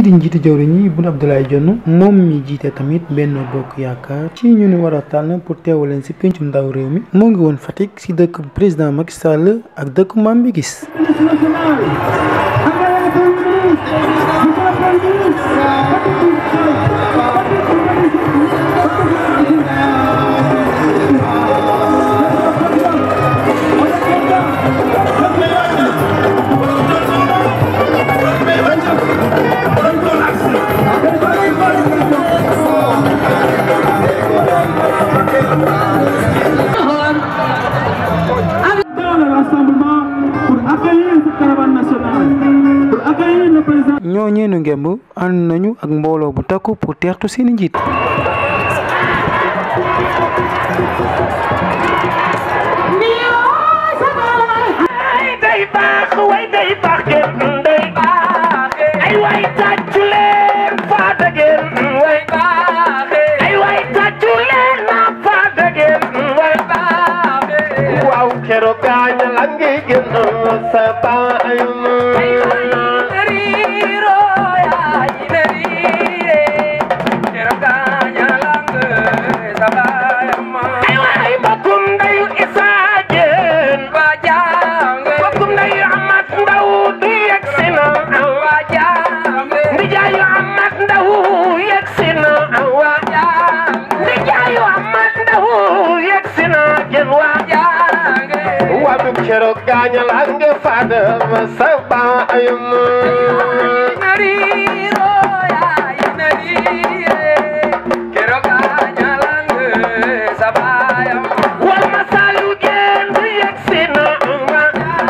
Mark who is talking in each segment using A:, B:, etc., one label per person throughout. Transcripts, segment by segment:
A: di njiitu jawriñ yi Boun Abdallah Dionne moom mi jiite tamit Benno Bokk Yaakaar ci ñu ni war a tànn pour teewal leen si pencum ndaw réew mi moo ngi woon Fatick si dëkk président Macky Sall ak dëkk Mame Gis
B: dans le rassemblement pour accueillir cette caravane nationale, pour accueillir le président.
A: ñoo ñeenu ngemb ànd nañu ak mbooloo bu takku pour teertu seeni njiit
C: day baax way day baax gën day baax ay way tàccu leen faata gën way baax ay way tàccu leen na faata gën way baax waaw keroog gaañ la ngi gën sa baay ay waay mbokkum ndeyu Isaa Jeen ba jàng mbokkum ndeyu Amat Ndaw du yegg si na wa jàng ndijaayu Amat Ndaw yegg si na wa jàng ndijaayu Amat Ndaw yegg si na jën wa jàng wadu keroog gaañal ak nga fada ma sa baayam wal ma saalu geen du yegg si na wa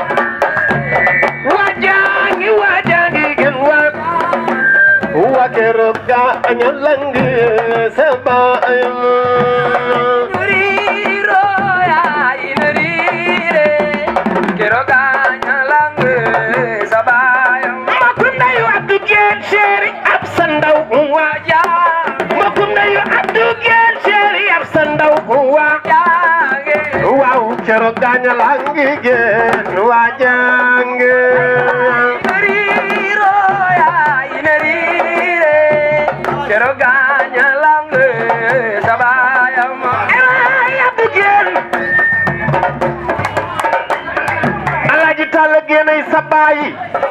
C: wajangi wajangi gen wa wa keroog gaañal ak nga sa baayam mbokkum ndeyu Abdou Geen chéri ab sa ndaw waa jaa mbokkum ndeyu Abdou Geen chéri ab sa ndaw waa jaa waaw keroog gaañal a ngi geen waa jànge ay Abdou Geen Alaaji Talla Geen ay sa baay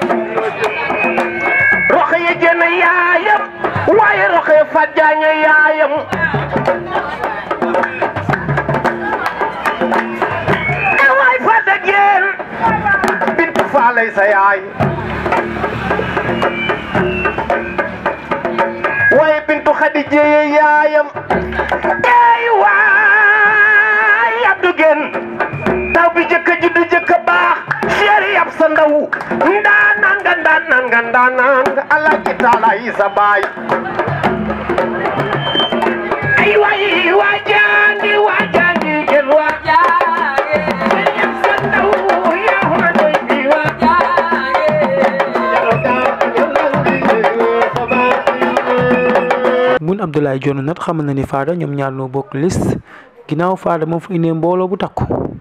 C: roxe ye génn yaayam waaye roxe fa jaañe yaayam e waay fa dëggeen bintu faalay sa yaay waaye bintu xadi jéeye yaayam ey waay Abdou Gen taw bi jëkk juddu jëkk baax chéri yab sa ndaw ndaanaan nga ndaanaan nga ndaanaan nga alaaji taala yi sa baay ay waay waa jangi waa jangi gen waa jangi chéri yab sa ndaw yaa ma doy bi waa jangi
A: Boun Abdallah Dionne nag xamal na ni Fada ñoom ñaar noo bokk liste ginnaaw Fada moo fa indee mbooloo bu takku